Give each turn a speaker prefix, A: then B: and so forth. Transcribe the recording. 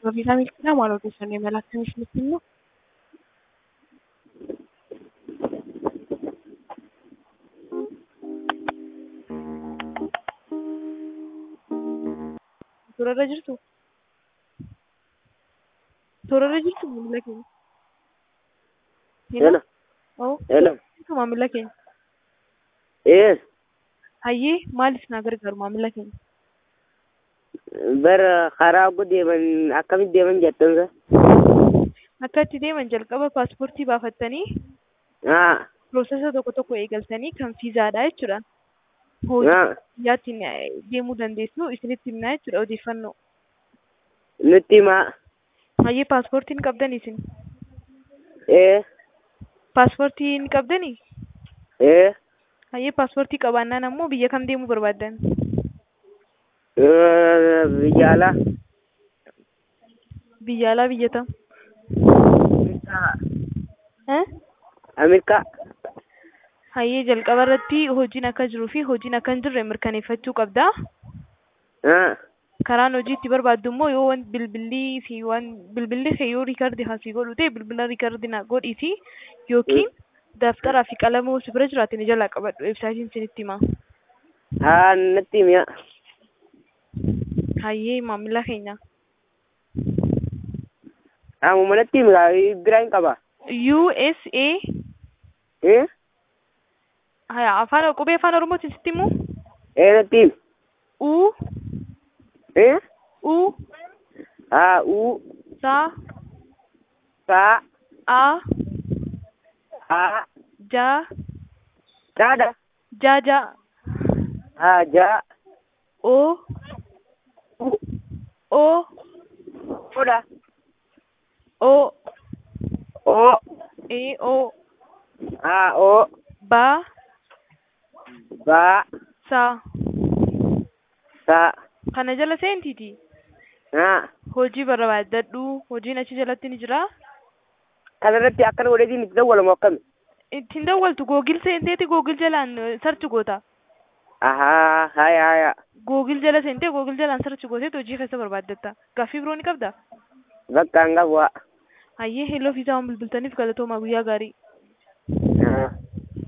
A: Baafiisaa Milkiidhaa maal odeeffannoo imala akkamii isinitti himnu? Toorarra jirtuu? Toorarra jirtuu maamila keenya?
B: Hello.
A: Oo.
B: Hello.
A: Jirtuu maamila keenya?
B: Yes.
A: Hayyee maaliif na gargaaru maamila keenya?
B: Bara karaa oguu deeman akkamitti deeman jettansa?
A: Akka itti deeman jalqaba paaspoortii baafattanii
B: Haa.
A: piroosesa tokko tokko eegaltanii kan fiizaadha jechuudha. Hojii
B: Haa.
A: biyyaatiin eh, deemuu dandeessu isinitti himnaa jechuudha odeeffannoo.
B: Nutti himaa.
A: Hayyee paaspoortiin qabdanii isin?
B: Ee.
A: Paaspoortiin qabdanii?
B: Ee.
A: Hayyee paaspoortii qabaannaan ammoo biyya kam deemuu barbaaddan?
B: Eh, Biyya alaa.
A: Biyya alaa biyya tam? Eh?
B: Ameerikaa.
A: Hayyee jalqaba irratti hojiin akka jiruu fi hojiin akka hin jirre mirkaneeffachuu qabda.
B: Haa.
A: Karaan hojii itti barbaaddu immoo yoo waan bilbilli fi waan bilbilli kee yoo riikardi hasii godhu ta'e bilbila riikardi na godhiiti yookiin daftaraa fi qalama si bira jiraate ni jalaa qabadhu weebsaayitiin isinitti hima.
B: Haa natti himiya.
A: Hayyee maamila keenya.
B: Amuma natti himi biraa hin qaba.
A: USA
B: Ee.
A: haya afaan qubee afaan oromootiin sitti himu
B: Ee natti himi.
A: U
B: Ee.
A: U
B: Haa uu.
A: Sa
B: Saa.
A: A
B: Haa.
A: Ja
B: Saada.
A: Ja Ja
B: Haa jaa.
A: O
B: U.
A: O
B: Oda.
A: O
B: Oo.
A: E O
B: Haa oo.
A: Ba
B: Baa.
A: Sa
B: Saa.
A: kana jala seentiiti.
B: Haa.
A: Hojii barbaaddadhu hojiin achi jalatti ni jira.
B: Kanarratti akkana godheetiin itti dawwalamu akkami?
A: Ittiin dawwaltu googil seenteeti googil jalaan sarchi goota.
B: Ahaa. Haya haya.
A: Googil jala seentee googil jalaan sarchi gooteetu hojii keessa barbaaddatta. Gaaffii biroo ni qabdaa?
B: Bakka hanga bu'aa.
A: Hayyee heloo fiizaa waan bilbiltaniif galatoomaa guyyaa gaarii.
B: Haa.